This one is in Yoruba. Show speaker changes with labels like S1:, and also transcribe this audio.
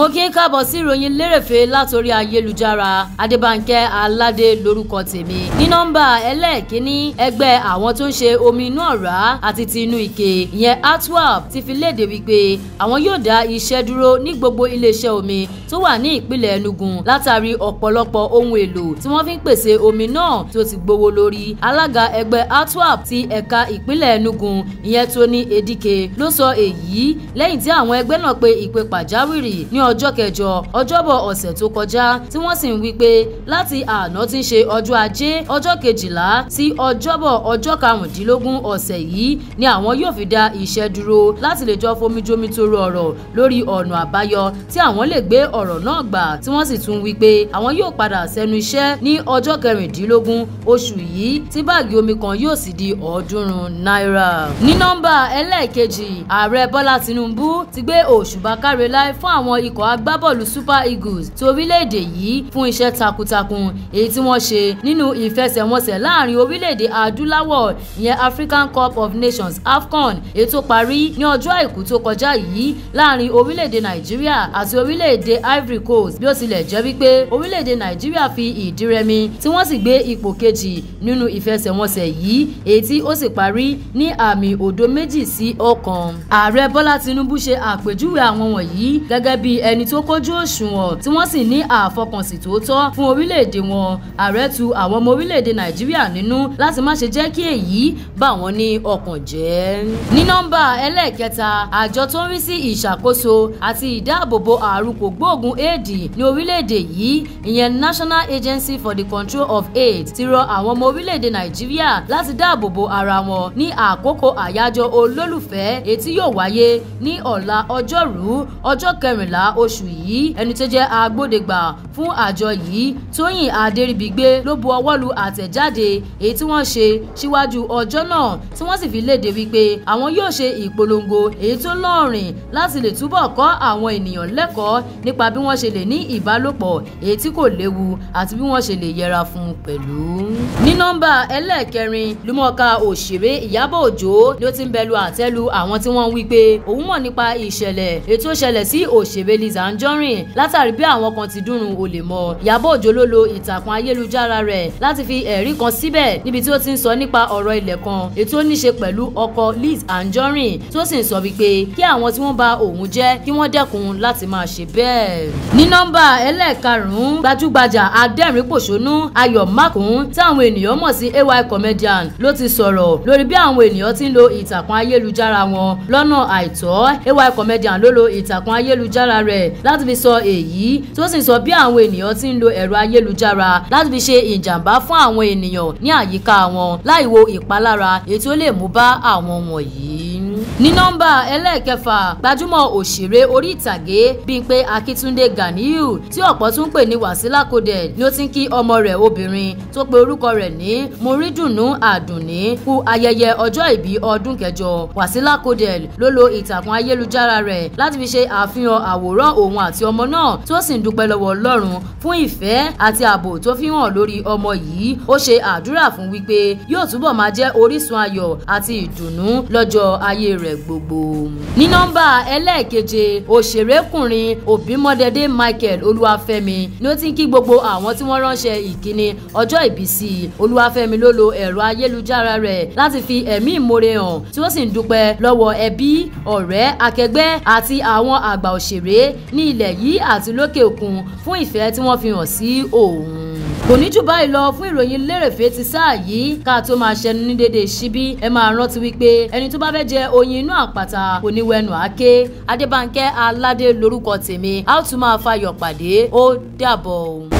S1: mo kí ń káàbọ̀ sí ìròyìn lérèfé látòrí ayélujára adébánkẹ́ aládé lórúkọ tèmi ní nọ́mbà ẹlẹ́ẹ̀kínní ẹgbẹ́ àwọn tó ń ṣe omi inú ọ̀rá àti ti inú ike ìyẹn atwap ti fi léde wípé àwọn yóò dá iṣẹ́ dúró ní gbogbo iléeṣẹ́ omi tó wà ní ìpínlẹ̀ enugu látàrí ọ̀pọ̀lọpọ̀ ohun èlò tí wọ́n fi ń pèsè omi náà tó ti gbówó lórí alága ẹgbẹ́ atwap ti ẹ̀ka ìpínlẹ̀ enugu ìyẹn tóní edike ló sọ èyí lẹ́yìn tí àwọn ẹgbẹ́ náà pe ìpè pàjáwìrì ní ọjọ́ kẹjọ ọjọ́bọ̀ ọ̀sẹ̀ tó kọjá tí wọ́n sì ń wí pé láti àná tí ń ṣe ọjọ́ ajé ọjọ́ kejìlá sí ọjọ́bọ̀ ọjọ́ karùndínlógún ọ̀sẹ̀ yìí ni àwọn yóò fi dá iṣẹ́ dúró láti lè jọ fomijomi toro ọ̀rọ̀ lórí ọ̀nà àbáyọ tí àwọn lè gbé ọ̀rọ̀ náà gbà tí wọ́n sì tún wí pé àwọn yóò padà sẹ́nu iṣẹ́ ní ọjọ́ kẹrìndínlógún oṣù yìí tí báàgì omi kan yóò sì di ọ̀ọ́dúnrún náírà. ní nọ́mbà ẹlẹ́ẹ̀kejì ààrẹ bọ́lá tinubu ti gbé òṣùbà káre láì fún àwọn ikọ̀ agbábọ́ọ̀lù super eagles ti orílẹ̀-èdè yìí fún iṣẹ́ takuntakun èyí tí wọ́n ṣe nínú ìfẹsẹ̀wọnsẹ̀ láàrin orílẹ̀-èdè adúláwọ̀ ìyẹn african cup of nations afcon èyí tó parí ní ọjọ́ àìkú tó kọjá yìí láàrin orílẹ̀-èdè nàìjíríà àti orílẹ̀-èdè ivory coast bí ó tilẹ̀ jẹ́ wípé orílẹ̀-èdè nàìjíríà fi ìdí rẹmi tí wọ́n sì gbé ipò kejì nínú ìfẹsẹ̀wọnsẹ̀ yìí èyí tí ó sì parí ní àmì òdo méjì sí ọ̀kan ààrẹ bọ́lá tinubu ṣe àpèjúwe àwọn wọ̀nyí gẹ́gẹ́ bí ẹni tó kójú òṣùwọ̀n tí wọ́n sì ní àfọkànsìn tòótọ́ fún orílẹ̀-èdè wọn ààrẹ tu àwọn ọmọ orílẹ̀-èdè nàìjíríà nínú láti má ṣe jẹ́ kí èyí bà wọ́n ní ọkàn jẹ́. ní nọ́mbà ẹlẹ́ẹ̀kẹta àjọ tó ń rí sí ìṣàkóso àti ìdáàbòbò àrùn kògbóògùn éèdì ní orílẹ̀-èdè yìí ìyẹn national agency for the control of aids ti rọ àwọn ọmọ orílẹ̀-èdè nàìjíríà láti dáàbòbò ara wọn ní àkókò àyájọ́ olólùfẹ́ èyí tí yóò wáyé ní ọ̀la ọjọ́rú ọjọ́ kẹrìnlá oṣù yìí ẹni tó jẹ́ agbódegbà fún àjọ yìí tóyìn adéríbigbé ló bu ọwọ́ lu àtẹ̀jáde èyí tí wọ́n ṣe síwájú ọjọ́ náà tí wọ́n sì fi léde wípé àwọn yóò ṣe ìpolongo èyí tó lọ́ọ̀rìn láti lè túbọ̀ kọ́ àwọn ènìyàn lẹ́kọ̀ọ́ nípa bí wọ́n ṣe lè ní ìbálòpọ̀ èyí tí kò léwu àti bí wọ́n ṣe lè yẹra fún pẹ̀lú. ní nọ́mbà ẹlẹ́ẹ̀kẹrin lúmọ̀ọ́ká òṣèré ìyábọ̀ òjó ló ti ń bẹ̀lú àtẹ́lu àwọn tí wọ́n ń wí pé òun mọ̀ nípa ìṣẹ̀lẹ̀ ètò ìṣẹ̀lẹ̀ sí òṣèré Lizzy Anjorin látàrí bí àwọn kan ti dúnrún olè mọ́ ìyábọ̀ òjó ló lo ìtàkùn ayélujára rẹ̀ láti fi ẹ̀rí kan síbẹ̀ níbi tí ó ti ń sọ nípa ọ̀rọ̀ ilẹ̀ kan ètò níṣe pẹ̀lú ọkọ Liz Anjorin tó sì ń sọ wípé kí àwọn tí wọ́n bà òun jẹ́ kí wọ́n dẹ́kun láti máa ṣe bẹ́ẹ̀. ní nọ́mbà ẹlẹ́ẹ̀karùn-ún gbajúgbajà adẹ́rìn-pòṣónú Ayọ̀ Mákùn tí àwọn ènìyàn mọ̀ sí AY comedian ló ti sọ̀rọ̀ lórí bí àwọn ènìyàn ti ń lo ìtàkùn ayélujára wọn lọ́nà àìtọ́ AY comedian ló lo ìtàkùn ayélujára rẹ̀ láti fi sọ èyí tó sì sọ bí àwọn ènìyàn ti ń lo ẹ̀rọ ayélujára láti fi ṣe ìjàmbá fún àwọn ènìyàn ní àyíká wọn láì wo ìpalára èyí tó lè mú bá àwọn wọ̀nyí ní nọ́mbà ẹlẹ́ẹ̀kẹfà gbajúmọ̀ òṣèré orí ìtàgé Bímpé Akíntúndé Ganiyu tí ọ̀pọ̀ tún pè ní Wàsílà Coded ni ó ti ń kí ọmọ rẹ̀ obìnrin tó pe orúkọ rẹ̀ ní Morídùnnú Àdùnní kú ayẹyẹ ọjọ́ ìbí ọdún kẹjọ Wàsílà Coded ló lo ìtàkùn ayélujára rẹ̀ láti fi ṣe àfihàn àwòrán òun àti ọmọ náà tó sì ń dúpẹ́ lọ́wọ́ Ọlọ́run fún ìfẹ́ àti ààbò tó fi hàn lórí ọmọ yìí ó ṣe àdúrà fún wípé yóò túbọ̀ máa jẹ́ orísun ayọ̀ àti ìdùnnú lọ́jọ́ ayé rẹ̀ gbogbo. ní nọ́mbà ẹlẹ́ẹ̀keje òṣèrékùnrin òbímọdédé Michael Olúwafẹ́mi ni ó ti ń kí gbogbo àwọn tí wọ́n ránṣẹ́ ìkíni ọjọ́ ìbí sí i Olúwafẹ́mi ló lo ẹ̀rọ ayélujára rẹ̀ láti fi ẹ̀mí ìmoore hàn tí ó sì ń dúpẹ́ lọ́wọ́ ẹbí ọ̀rẹ́ akẹgbẹ́ àti àwọn àgbà òṣèré ní ilẹ̀ yìí àti lókè òkun fún ìfẹ́ tí wọ́n fi hàn sí òun kò ní jù báyìí lọ fún ìròyìn lérèfé ti sáà yìí ká tó máa ṣẹnu ní dédé síbí ẹ máa rántí wípé ẹni tó bá fẹ́ jẹ oyin inú àpáta kò ní wẹnu àáké adébánkẹ́ aládé lórúkọ tèmi a ó tún máa fayọ̀ pàdé ó dàbọ̀.